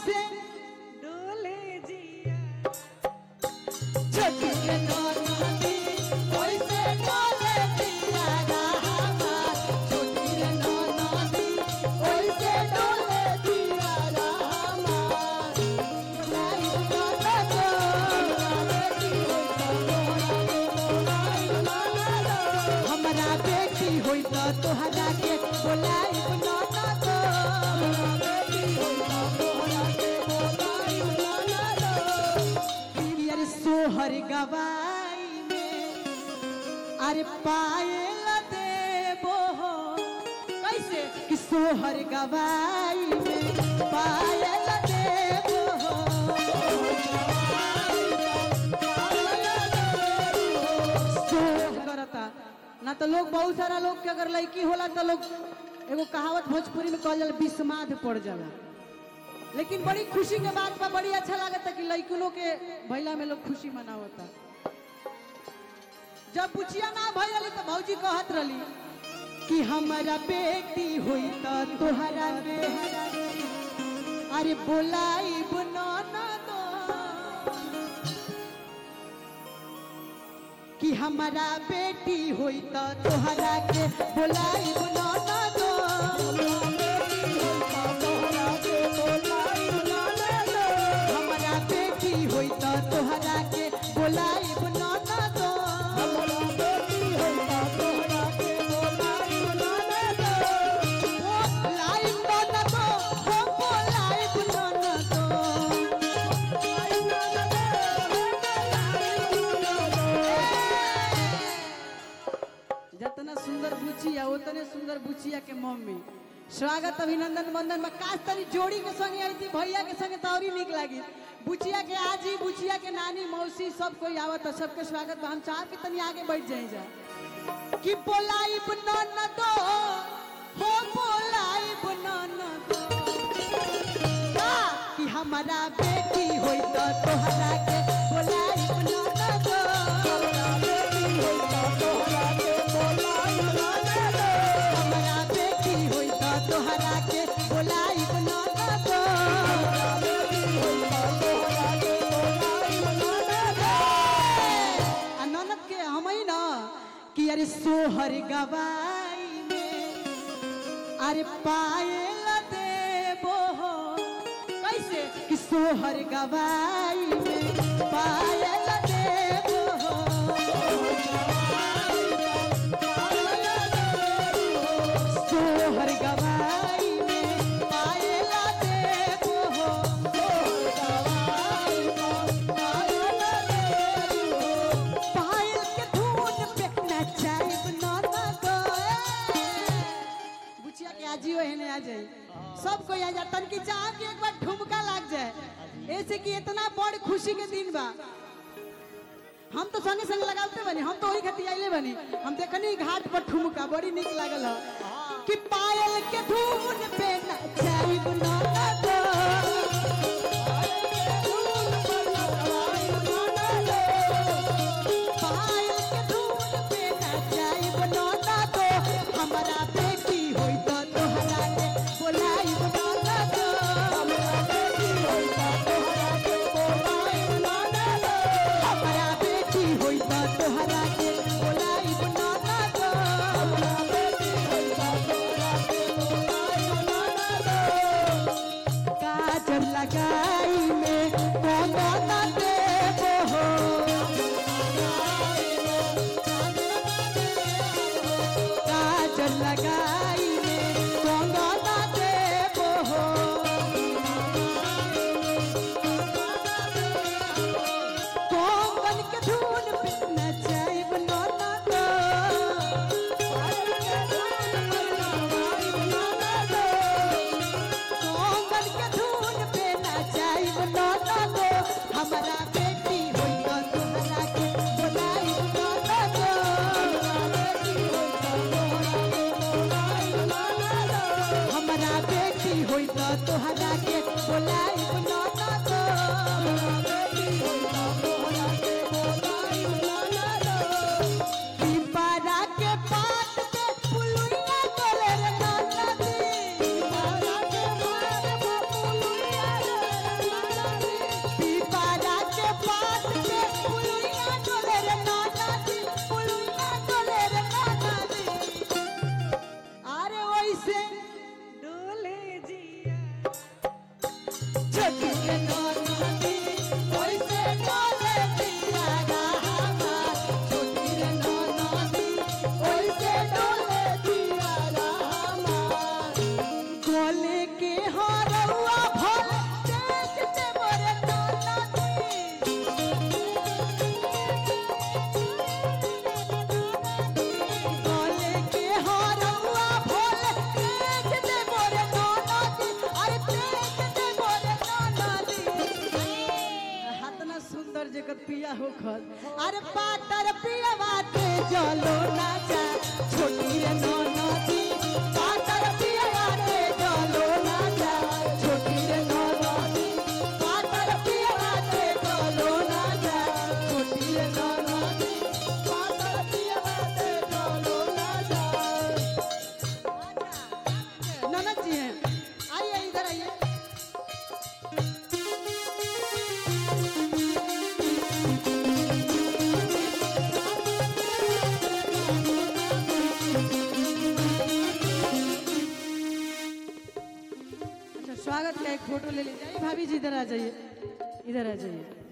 कैसे डोले जिया छोटी के नदी कैसे डोले जिया रामा छोटी के नदी कैसे डोले जिया रामा लाई गाता तो हमरा बेटी होई त तोहरा के बोलाई ना ना तो अरे सोहर गवाई में अरे पायल देबो हो कैसे कि सोहर गवाई में पायल देबो हो सोह करता ना तो लोग बहुत सारा लोग के अगर लड़की होला तो लोग एगो कहावत भोजपुरी में कहल जाला बिस्माद पड़ जाला लेकिन बड़ी खुशी के बात बा बड़ी अच्छा लागता कि लड़कियों के भैला में लोग खुशी मनावता जब पुछिया ना भैली तो भौजी कहत रही कि हमारा बेटी हुई तो तोहरा बेहरा अरे बोलाई बुना ना दो कि हमारा बेटी हुई तो तोहरा के बोलाई बुना ना दो हमारा बेटी हुई तो तोहरा के बोलाई बुना ना दो बोलाई बुना ना दो हो बोलाई बुना ना दो जितना सुंदर बुचिया उतने सुंदर बुचिया के मम्मी स्वागत अभिनंदन वंदन में काश तरी जोड़ी के संगे आई थी भैया के संगे तो और ही निक लगी बुचिया के आजी बुचिया के नानी मौसी सब कोई आवत है सबके स्वागत बा। हम चाह के तनी आगे बैठ जाए जा कि बोलाई बनन दो हो बोलाई बनन दो का कि हमारा बेटी होई तो तोहरा के बोलाई बनन दो हमारा बेटी होई तो तोहरा के बोलाई बनन दो आ ननद के हम ही ना कि अरे सोहर गवाई में अरे पायल देबो हो कैसे कि सोहर गवाई में पायल देबो हो सोहर गवाई में पायल देबो हो पायल के धुन पे नचाइब नाना गए बुचिया के आजियो हेने आ जाई सब कोई आ जा तनकी चाह के एक बार ठुमका लाग जाए ऐसे कि इतना बड़ खुशी के दिन बा हम तो संगे संगे लगाते बनी हम तो वही खातिर आइले बनी हम देखनी घाट पर ठुमका बड़ी निक लागल ह कि पायल के धुन पे नचाइब नाना गए पायल के धुन पे नचाइब नाना दो हमारा बेटी होई तो तोहरा के बोलाइब नाना दो हमारा बेटी होई तो तोहरा के बोलाइब नाना दो काजल लगाई में कौन ना देबो हो काजल लगाई में कंगना देबो हो कंगन के धुन पे नचाइब नाना दो कंगन के धुन पे नचाइब नाना दो हमारा बेटी होई तो तोहरा के बोलाइब नाना दो हमारा बेटी होई तो तोहरा के बोलाइब नाना दो पिपरा के पात पे पुलुइया डोले रे नाना दी पिपरा के पात पे पुलुइया डोले पिया हो खस अरे पातर पिया बाते चलो ना जा छोटी रे नो नदी पातर पिया बाते चलो ना जा छोटी रे नो नदी पातर पिया बाते चलो ना जा छोटी रे नो नदी पातर पिया बाते चलो ना जा ननद जी हैं आइए इधर आइए अच्छा स्वागत का एक फोटो ले लीजिए आइए भाभी जी इधर आ जाइए इधर आ जाइए